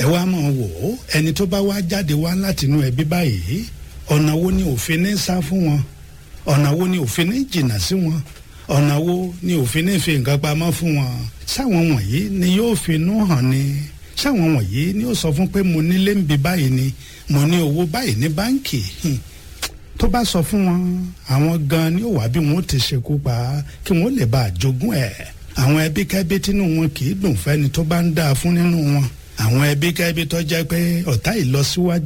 wá mọ̀ wò ó ẹni tó bá wá jáde wá látinú ẹbí báyìí ọ̀nà wo ni òfin ní sá fún wọn ọ̀nà wo ni òfin ní jìnnà sí wọn ọ̀nà wo ni òfin ní fi nǹkan pamọ́ fún wọn sáwọn wọ̀nyí ni yóò fi inú hàn ni sáwọn wọ̀nyí ni ó sọ fún pé mo nílé ń bi báyìí ni mo ní owó báyìí ní báǹkì tó bá sọ fún wọn àwọn gan ni ó wà bí wọn ó ti ṣekú pa kí wọn ó lè bá àjogún ẹ̀ àwọn ẹbí kẹ́bí tínú wọn kì í dùn fẹ́ni tó bá ń dáa fún nínú wọn àwọn ẹbí kẹ́bí tó jẹ́ pé ọ̀tá ìlọsíwájú